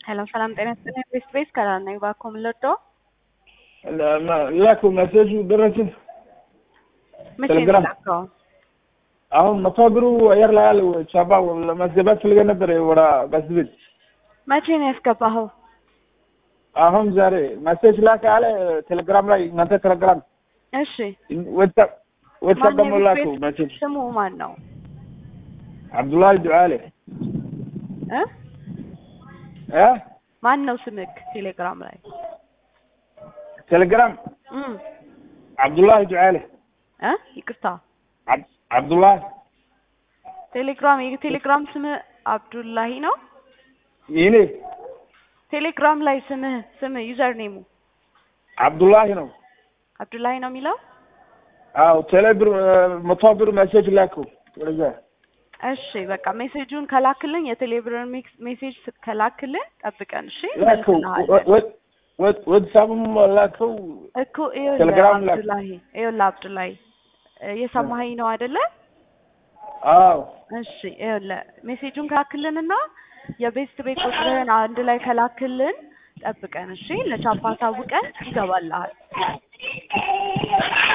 ሄሎ ሰላም ጤና ይስጥልኝ። ቤስት ቤስ ከላል ነኝ። እባክዎ ምን ልርዳዎ? ላኩ መሴጁ ደረስን። መቼ ነው ቴሌግራም። የላከው? አሁን መቶ ብሩ አየር ላይ ያለው ቻባ ለማስገባት ፈልገ ነበር ወደ በስቤት መቼ ነው ያስገባኸው? አሁን ዛሬ መሴጅ ላከ አለ ቴሌግራም ላይ እናንተ ቴሌግራም እሺ ወጣ ወጣ ማን ደግሞ ነው ላኩ የቤት ቤት መሴጅ ስሙ ማን ነው? አብዱላሂ ዱዓሌ እ እ ማን ነው ስምክ ቴሌግራም ላይ? ቴሌግራም እም አብዱላሂ ዱዓሌ እ ይቅርታ አብ- አብዱላሂ ቴሌግራም የቴሌግራም ስምህ አብዱላሂ ነው? ይኔ ቴሌግራም ላይ ስምህ ስምህ ዩዘር ኔሙ አብዱላሂ ነው። አብዱላሂ ነው የሚለው? አዎ ቴሌ ብር መቶ ብር መሴጅ ላኩ ወደዛ እሺ በቃ ሜሴጁን ከላክልን የቴሌብርን ሜሴጅ ስ- ከላክልን ጠብቀን እሺ ላኩ መልስልሃለን። ወትሳብም ላከው እኮ ይኸውልህ ቴሌግራም ላክ። አብዱላሂ ይኸውልህ አብዱላሂ እየሰማኸኝ ነው አይደለ? አዎ እሺ ይኸውልህ ሜሴጁን ከላክልንና የቤስት ቤት ቁጥርህን አንድ ላይ ከላክልን ጠብቀን እሺ ለቻፓ አሳውቀን ይገባልሃል።